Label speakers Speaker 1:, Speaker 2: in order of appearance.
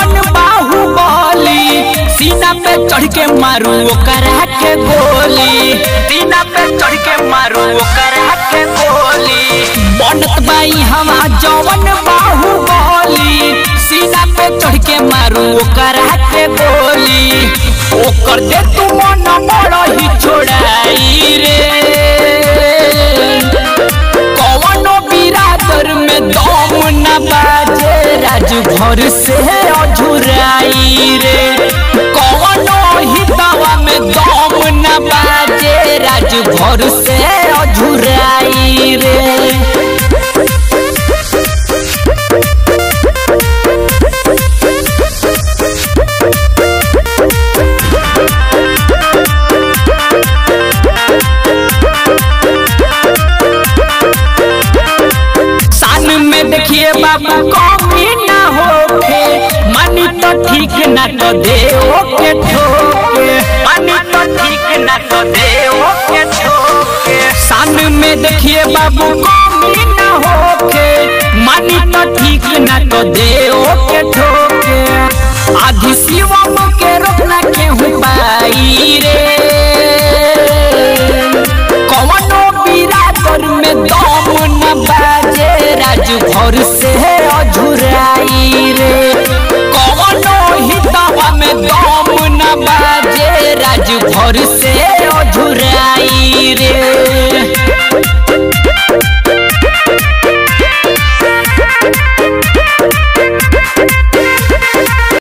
Speaker 1: जवन बाहुबली सीना पे चढ़ के मारू ओकरा के गोली सीना पे चढ़ के मारू ओकरा के गोली बनत बाई हवा जवन बाहुबली सीना पे चढ़ के मारू ओकरा के गोली ओकर दे तू मन बड़ ही छोड़ाई रे कवनो बिरादर में दम न बाजे राजभर से अझुराई रे कवनो हितवा में दम न बाजे राजभर से अझुराई रे सान में देखिए बाबू कमी ना होके मानी तो ठीक ना तो दे ओके ठोके मानी तो ठीक ना तो दे ओके ठोके सान में देखिए बाबू कमी ना होके मानी तो ठीक ना तो दे ओके ठोके आधी शिवम के रोकना केहू पाई रे कवनो बिरादर में दम न बाजे राजभर